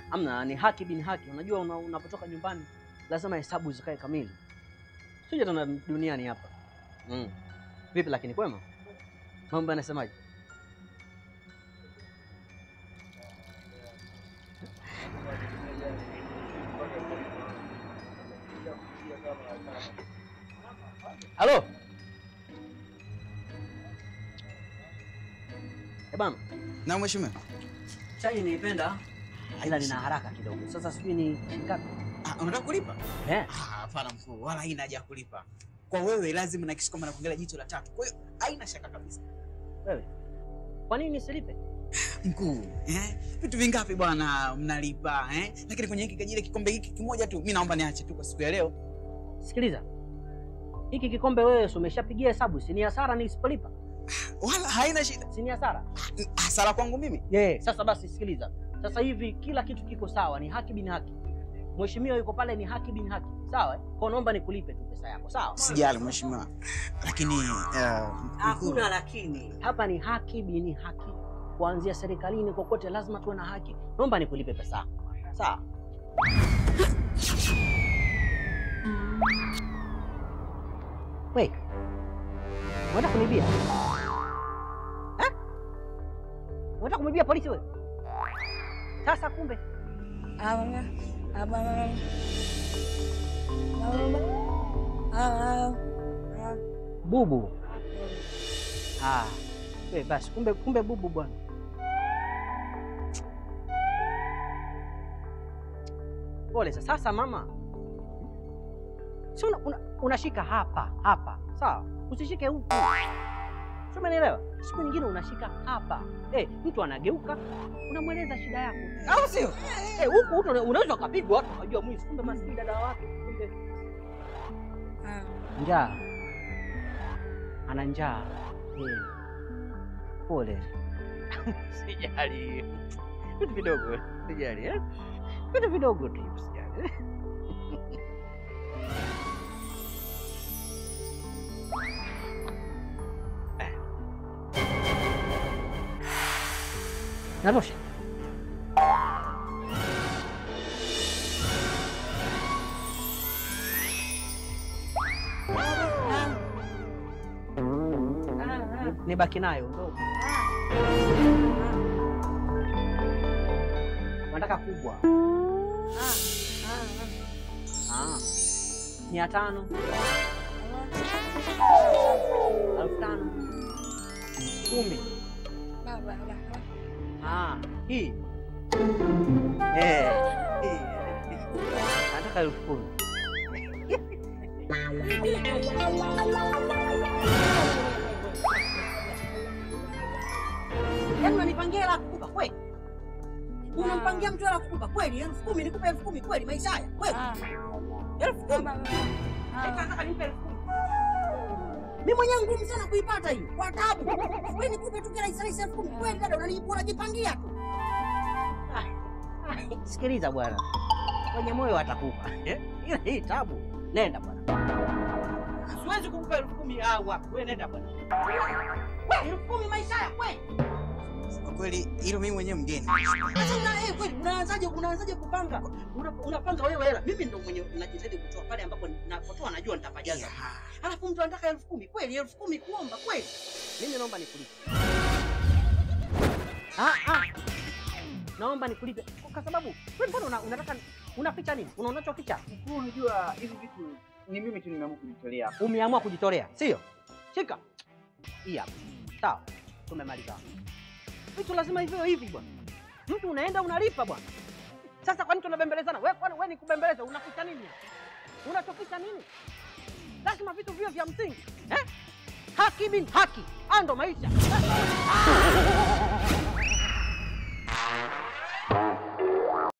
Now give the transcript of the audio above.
Amna, ni haki bin haki. Unajua una- unapotoka nyumbani lazima hesabu zikae kamili. Sija tuna duniani hapa. Mm. Vipi lakini kwema? Mambo yanasemaje? Halo? Eh bana, Na mheshimiwa. chai niipenda ila nina haraka kidogo. Sasa sijui ni shilingi ngapi? Ah, unataka kulipa? Eh, Ah, hapana mkuu, wala haina haja ya kulipa. Kwa wewe lazima nahakikisha kwamba nakuangalia jicho la tatu. Kwa hiyo haina shaka kabisa. wewe. Kwa nini nisilipe? Mkuu, eh? Vitu vingapi bwana mnalipa, eh? Lakini kwenye hiki kajile kikombe hiki kimoja tu, mimi naomba niache tu kwa siku ya leo. Sikiliza. Hiki kikombe wewe si umeshapigia hesabu, si ni hasara nisipolipa? Wala haina shida. Si ni hasara? Hasara kwangu mimi. Yeah. Sasa basi sikiliza. Sasa hivi kila kitu kiko sawa, ni haki bin haki. Mheshimiwa yuko pale ni haki bin haki. Sawa? eh? Kwa naomba nikulipe tu pesa yako. Sawa? Sijali mheshimiwa. Lakini eh, mkuu, lakini. Hapa ni haki bin haki. Kuanzia serikalini kokote lazima tuwe na haki. Naomba nikulipe pesa yako. Sawa? Wait. Unataka kunibia? Eh? Unataka kumibia polisi wewe? Sasa kumbe Abang, abang, abang, abang, bubu. Ah. We, basi kumbe kumbe bubu bwana. Pole sasa. Sasa mama, si una, una, unashika hapa hapa, sawa? Usishike huku, si umenielewa? Siku nyingine unashika hapa. Eh, mtu anageuka, unamweleza shida yako, au sio? Eh, huku huku una- unaweza ukapigwa watu wajua mwizi, kumbe maskini dada wake, kumbe njaa, ana njaa. Eh, pole. Sijali, vitu vidogo, sijali eh? vitu vidogo tu, sijali. Natosha. Nibaki nayo ndogo. Nataka kubwa. Ah. Mia tano, elfu tano, kumi. Ah, hii. Eh, hii. Nataka elfu kumi. Yaani unanipangia hela ya kukupa kweli? Unampangia mtu hela ya kukupa kweli? Elfu kumi nikupe elfu kumi kweli maisha haya? Kweli? Elfu kumi. Eti nataka nipe elfu kumi. Mimi mwenyewe ngumu sana kuipata hii. Kwa taabu. Wewe nikupe tu kila rahisi elfu kumi. Kweli dada unani- unajipangia tu. Sikiliza bwana. Kwenye moyo atakupa. Eh? Ila hii tabu. Nenda bwana. Siwezi kukupa elfu kumi au wapi? Wewe nenda bwana. Wewe elfu kumi maisha haya kweli? kwa kweli hilo mimi mwenyewe mgeni. Sasa una eh, kweli unaanzaje unaanzaje kupanga? Una, unapanga wewe hela. Mimi ndo mwenye najitahidi kutoa pale ambapo napotoa najua nitapajaza. Yeah. Alafu mtu anataka elfu kumi kweli, elfu kumi kuomba kweli? Mimi naomba nikulipe. Ah, ah. Naomba nikulipe kwa sababu wewe mbona una, unataka unaficha nini? Una unachoficha? Mkuu, unajua hivi vitu ni mimi tu nimeamua kujitolea. Umeamua kujitolea, sio? Shika hii hapa, sawa? Tumemaliza. Vitu lazima hivyo hivi bwana. Mtu unaenda unalipa bwana. Sasa kwa nini tunabembelezana? Wewe kwani wewe ni kubembeleza? Unaficha nini? Unachoficha nini? Lazima vitu viwe vya msingi eh? Haki bin haki, haya ndo maisha.